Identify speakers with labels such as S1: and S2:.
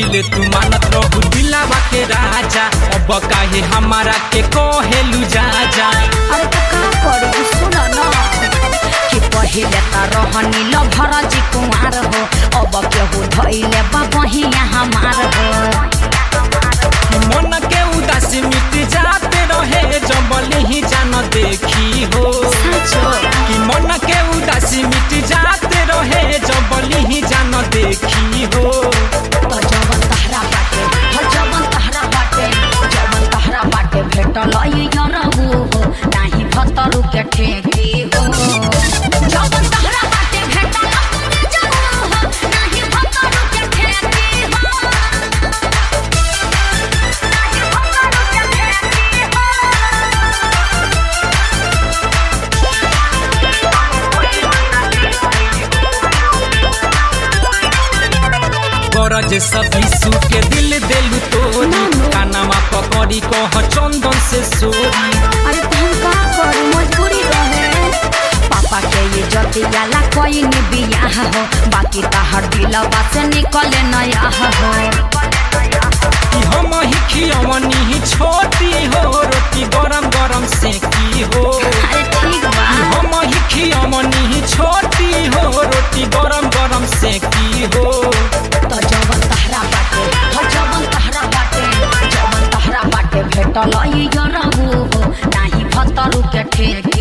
S1: पहिले तू मानत रहू दिलावा के राजा अब काहे हमारा के कहेलू जा जा
S2: अरे तो का करी सुन न कि पहिले त रहनी ल भरजी कुमार हो अब केहू धैले बा बहिया हमार हो
S1: मन के उदासी मिट जाते रहे जबल ही जान देखी हो
S2: साँचो
S1: कि मन के उदासी मिट जाते रहे जबल ही जान देखी हो
S2: तो जवन तहरा बाटे हर जवन तहरा बाटे जवन तहरा बाटे भेटल ई यरहु हो नाही भतरु के ठेकी हो जवन तहरा बाटे भेटल अपने जरहु हो नाही भतरु के ठेकी हो नाही भतरु के ठेकी हो
S1: गरज सभी सू के दिल देलू तोरी कानामा पकड़ी कह चंदन से सोरी
S2: अरे तुम का करू मजबूरी रहे पापा के ये जतियाला कोई नहीं बियाह हो बाकी तहर दिलवा से निकले नया हो
S1: कि हम ही खियवनी ही छोटी हो रोटी गरम गरम से की हो
S2: अरे ठीक बा
S1: हम ही खियवनी ही छोटी हो रोटी गरम गरम से की हो
S2: तो जवन तहरा बाटे हर जवन तहरा बाटे जवन तहरा बाटे भेटल ई यरहु हो नाही भतरु के ठेक